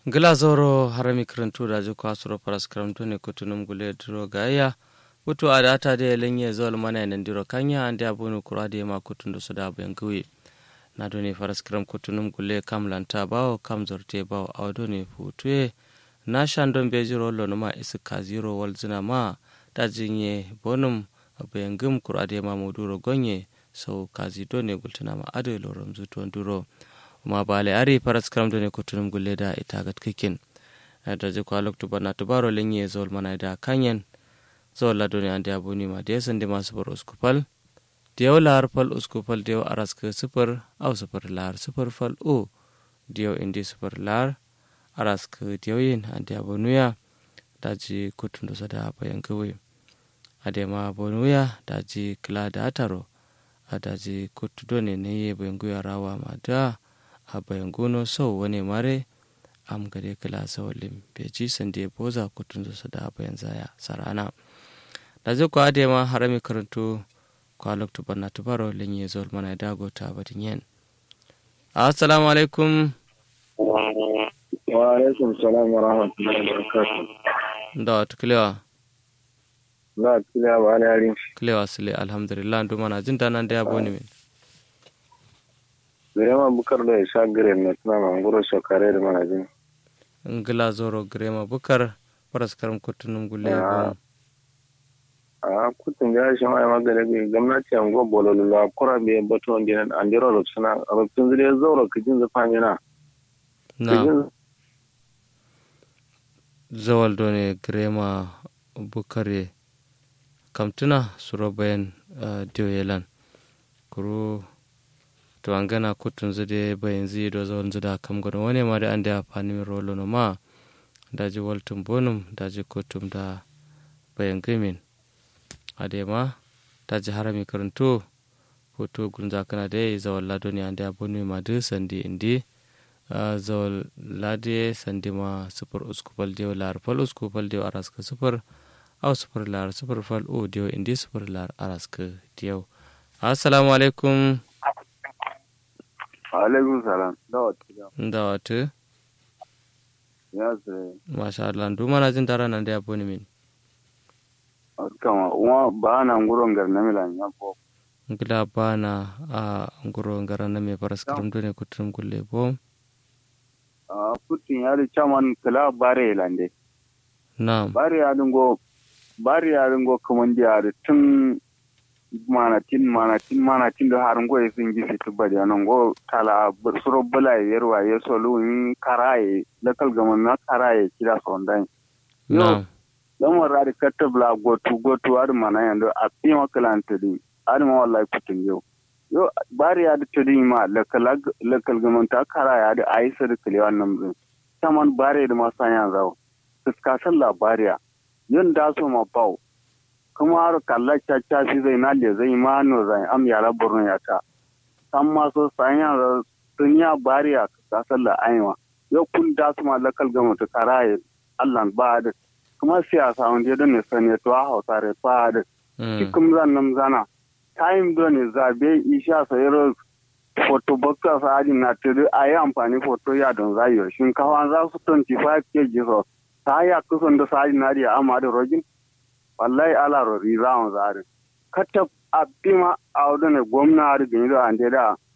gila zoro harami karantu da ji kwasuro paras karantu ne kutunum gule duro gaya kutu a da ata da lenye zol mana nan diro kanya ande abunu kura da ma kutun da su da bayan guwe na do ne faras karam kutunum gule kam lanta bawo kam zorte bawo awdo ne futuye na shandon bejiro lo ma isu kaziro wal zina ma da jinye bonum bayan gum kura da ma muduro gonye sau kazi do ne gultuna ma ado lorom zuton duro ma bale ari paras karam do ne kutunum gulle da ita gat kikin da je kwa loktu bana tubaro lenye zol mana da kanyen zol la do ne ande abuni ma de sande ma super uskupal diyo lar fal uskupal diyo aras ke super au super lar super fal o diyo indi super lar aras ke diyo yin ande abunuya da ji kutun do sada bayan kawai ade ma abunuya da ji kila da ataro adaji kutu do ne ne ye bayan guya rawa ma da a bayan gono sau wani mare am gare kala sawalin beji sande boza kutun su da bayan zaya sarana da zai ku ade ma harami karantu kwa loktu banna tubaro lenye zol mana dago ta batin yen assalamu alaikum wa alaikum salam wa rahmatullahi wa barakatuh da wata kilewa za kilewa ba na yarin kilewa sile alhamdulillah ndu mana jin danan da ya boni min Birema bukar da isa gire na tuna mangoro shokare da mana jin. ngila zoro grema bukar paras karam kutunum gulle Ah. bon A kutun ga shi mai magana ga gwamnati an go bololo la kura be bato on dinan an diro lo suna rubutun zire zauro kijin zafan yana. na Kijin zawal done grema bukare kamtuna suro bayan uh, diyo yelan kuru to an gana kutun zude bayan zi do zawal zuda kam gano wani ma da an da fani mi rolo no ma daji waltum bonum daji kutum da bayan gimin ade ma daji harami karanto hoto gunza kana da zawal lado ne an da bonu ma du sandi indi Uh, zawal lade sandi ma sufur usku fal diyo lar fal usku fal diyo araska sufur au sufur lar sufur fal o diyo indi sufur lar araska diyo assalamu alaikum alaikum salam da wata nda watu ya zire masha Allah ndu mana jin dara nan da ya boni min kama wa ba na nguron gar na milan ya bo ngila bana a nguro ngara na me paras karam done kutum gulle bo a kutun ya da chaman kala bare lande na'am bari ya dingo bari ya dingo kaman da da tun manatin manatin manatin da harin goye sun gi fitu bari ya nan go tala bur- suro bula ya yarwa ya solo in karaye lakal gaman na karaye kira sondan na'am dan wara da katabla gotu gotu ar mana yando a pima kalanta din ar ma wallahi kutun yau yo bari ya da tudin ma lakal lakal gaman ta karaya da aisa da kalewan nan din saman bare da masanya zawo fuskasan labariya yin da so ma bau kuma har kalla caca shi zai na le zai ma no zai am yara borno ya ta san ma so sanya da dunya bariya fuskasan la aiwa yau kun da su ma lakal ga mutu karaye Allah ba da kuma siyasa wanda da ne sane to a hausa re ba da mm. cikin zan nan zana time do ne zabe isha sayro foto boxa sa ajin na tudu a yi amfani foto ya don zayo shinkafa za su 25 kg so ta ya kusan da sa ajin na da amma da rogin wallahi ala ro ri za mu zare kata a bima a wadda ne gwamna da gani da ande da